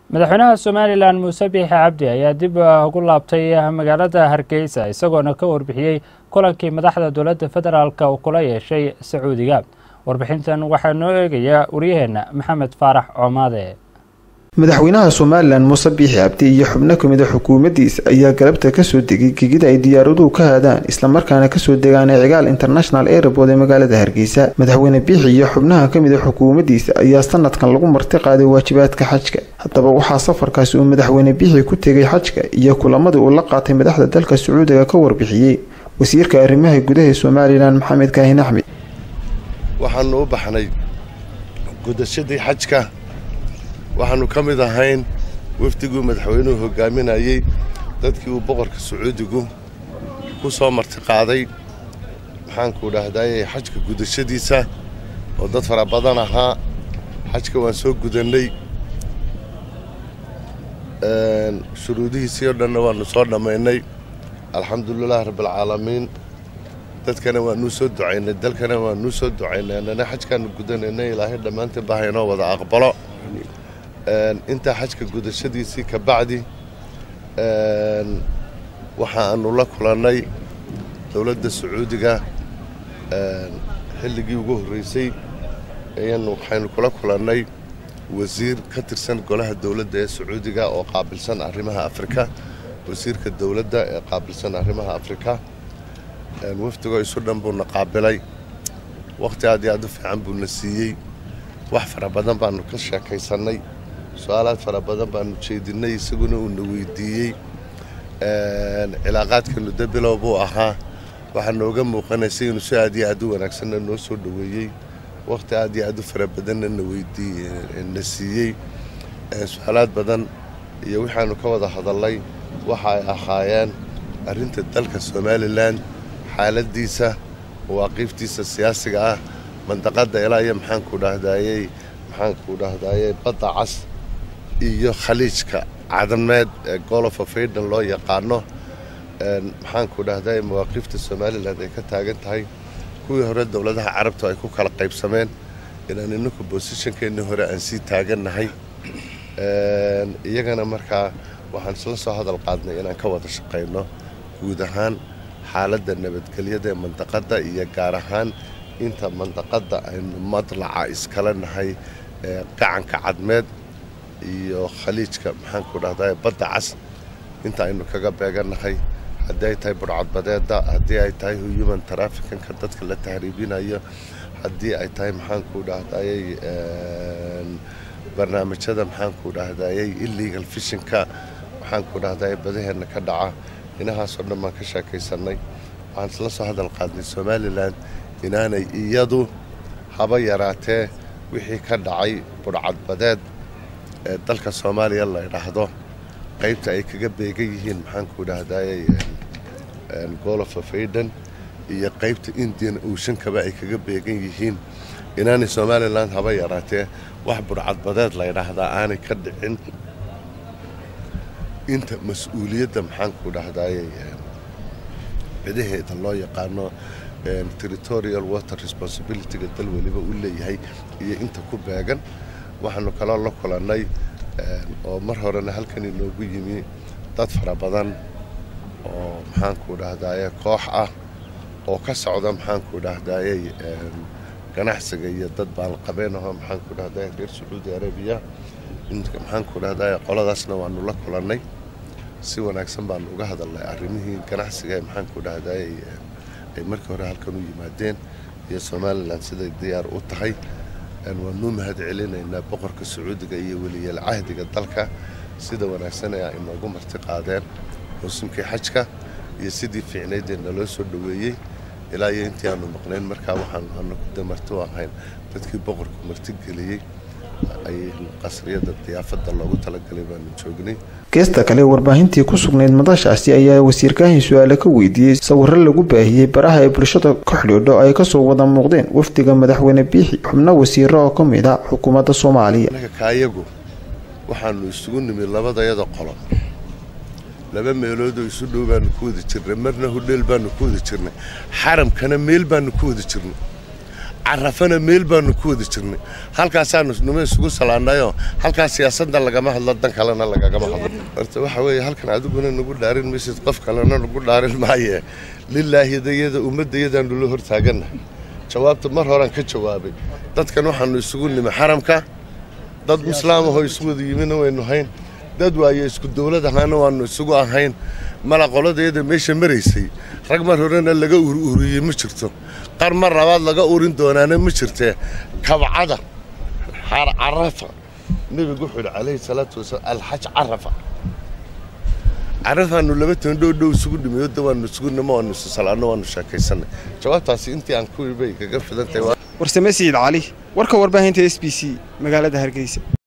madaxweynaha somalilan muuse biixi cabdi ayaa dib ugu laabtay magaalada hargeysa isagoona ka warbixiyey kulankii madaxda dowladda federaalk uu kula yeeshay sacuudiga warbixintan waxaa noo eegaya waryaheena maxamed faarax coomaade madaxweynaha somalilan muuse biixi cabdi iyo xubno kamid a xukuumaddiisa ayaa galabta kasoo degay gegida ay diyaaraduhu ka haadaan islamarkaana kasoo degaan cigaal international airport ee magaalada hargeysa madaxweyne biixi iyo xubnaha kamid a xukuumaddiisa ayaa sanadkan lagu marti qaaday waajibaadka xajka haddaba waxaa safarkaasi uu madaxweyne biixi ku tegay xajka iyo kulamadii uu la qaatay madaxda dalka sacuudiga ka warbixiyey wasiirka arrimaha gudaha somalilan maxamed kaahin axmed waxaanu u baxnay gudashadii xajka waxaanu ka mid ahayn wafdiguu madaxweynuhu hogaaminayey dadkii uu boqorka sacuudigu ku soo martiqaaday maxaanku dhahdaayey xajka gudashadiisa oo dad fara badan ahaa xajka waan soo gudannay shuruudihiisii oo dhanna waannu soo dhammaynay alxamdulilahi rabbialcaalamiin dadkana waanuu soo ducaynay dalkana waanuu soo ducaynay annana xajkaanu gudanaynay ilaahay dhammaantiin baa haynoo wada aqbalo intaa xajka gudashadiisii ka bacdi waxaanu la kulannay dowladda sacuudiga xilligii ugu horreysay ayanu waxaynu kula kulannay wasiir ka tirsan golaha dowladda ee sacuudiga oo qaabilsan arrimaha afrika wasiirka dowladda ee qaabilsan arrimaha afrika wafdigoo isu dhan buuna qaabilay wakhti aad iyo aad u fiican buuna siiyey wax fara badan baanu ka sheekaysannay su-aalaad fara badan baanu jeedinnay isaguna uuna weydiiyey cilaaqaadkeenu dabilow buu ahaa waxaa nooga muuqanaysay inuu si aad iyo aad u wanaagsanna noo soo dhoweeyey wakhti aad iyo aad u fara badanna na siiyey su-aalaad badan iyo waxaanu ka wada hadallay waxa ay ahaayeen arrinta dalka somalilan xaaladdiisa mawaaqiiftiisa siyaasiga ah mandaqadda ilaa iyo maxaanku dhahdaayey maxaanku dhahdaayey badda cas iyo khaliijka cadameed ee golofa faydan loo yaqaano maxaanku dhahdaayey mawaaqiifta somalilan ay ka taagan tahay kuwii hore dowladaha carabtu ay ku kala qaybsameen inaan ininku bosishankeennii hore aan sii taagannahay iyagana markaa waxaan isla soo hadal qaadnay inaan ka wada shaqayno guud ahaan xaaladda nabadgelyada ee mandaqadda iyo gaar ahaan inta mandaqadda aynu madlaca iskala nahay ee gacanka cadmeed iyo khaliijka maxaanku dhahdaa badda cas inta aynu kaga beegannahay haddii ay tahay burcadbadeedda haddii ay tahay human traficanka dadka la tahriibinayo haddii ay tahay maxaanku dhahdaayey barnaamijyada maxaanku dhahdaayey illegal fishinka maxaanku dhahdaayey badaheenna ka dhaca inahaasoo dhan baan ka sheekaysannay waxaan isla soo hadal qaadnay somalilan inaanay iyadu haba yaraatee wixii ka dhacay burcadbadeed ee dalka soomaaliya la ydhaahdo qaybta ay kaga beegan yihiin maxaanku dhahdaayey golofa faydan iyo qaybta indian ooshankaba ay kaga beegan yihiin inaanay somalilan haba yaraatee wax burcadbadeed la ydhaahdaa aanay ka dhicin inta mas-uuliyadda maxaanku dhahdaayey cidaheeda loo yaqaano territorial water responsibilityga dal weliba u leeyahay iyo inta ku beegan waxaanu kaloo la kulannay oo mar horena halkan inoogu yimi dad fara badan oo maxaanku dhahdaye koox ah oo ka socda maxaanku dhahdaayey ganacsiga iyo dad baalqabeenaho maxaanku dhahdaye reer sacuudi arabiya maxaanku dhahdaye qoladaasna waanu la kulannay si wanaagsan baanu uga hadalnay arrimihii ganacsiga ee maxaanku dhahdaayey ay markii hore halkan u yimaadeen iyo somalilan siday diyaar u tahay waanuu mahad celinaynaa boqorka sacuudiga iyo weliyal cahdiga dalka sida wanaagsan ee ay noogu marti qaadeen mawsimkii xajka iyo sidii fiicnaydee naloo soo dhoweeyey ilaa iyo intii aanu maqnayn markaa waxaanu anagu de marti u ahayn dadkii boqorku marti geliyey ay qasriyada diyaafadda loogu talagalay baanu joognay geesta kale warbaahintii ku sugnayd madashaasi ayaa wasiirkaahin su-aale ka weydiiyey sawiro lagu baahiyey baraha ay bulshada ku xidhiidho ay kasoo wada muuqdeen wafdiga madaxweyne biixi xubno wasiiro oo ka mid a xukuumadda soomaaliya anaga kaayagu waxaanu isugu nimid labadayada qolo laba meeloodoo isu dhow baanu ku wada jirnay marna hudheel baanu ku wada jirnay xaramkana meel baanu ku wada jirnay carafana meel baanu ku wada jirnay halkaasaanu nima isugu salaannayoo halkaas siyaasadda lagama hadlo dan kalena lagagama hadlo horta waxa weeye halkan adiguna nagu dhaarin maysid qof kalena nagu dhaarin maaye lilaahidayada ummaddayadaanu la hortaagannahay jawaabta mar horaan ka jawaabay dadkan waxaanu isugu nimi xaramka dad islaamahoo isu wada yimina waynu hayn dad waaye isku dowlad ahaana waanu isugu ahayn mala qoladeeda meesha maraysay rag mar horena laga ururiyey ma jirto qar mar labaad laga urin doonaana ma jirtee kabcada carafa nebigu wuxuu yidhi calayhi salaatu wasalaam alxaj carafa carafaanu laba toban dhow dhow isugu dhimiyo da waanu isugu nimo waanu isu salaanno waanu sheekaysanay jawaabtaasi intii aan ku bay kaga fidan tahay warsame siciid cali warka warbaahinta s b c magaalada hargeysa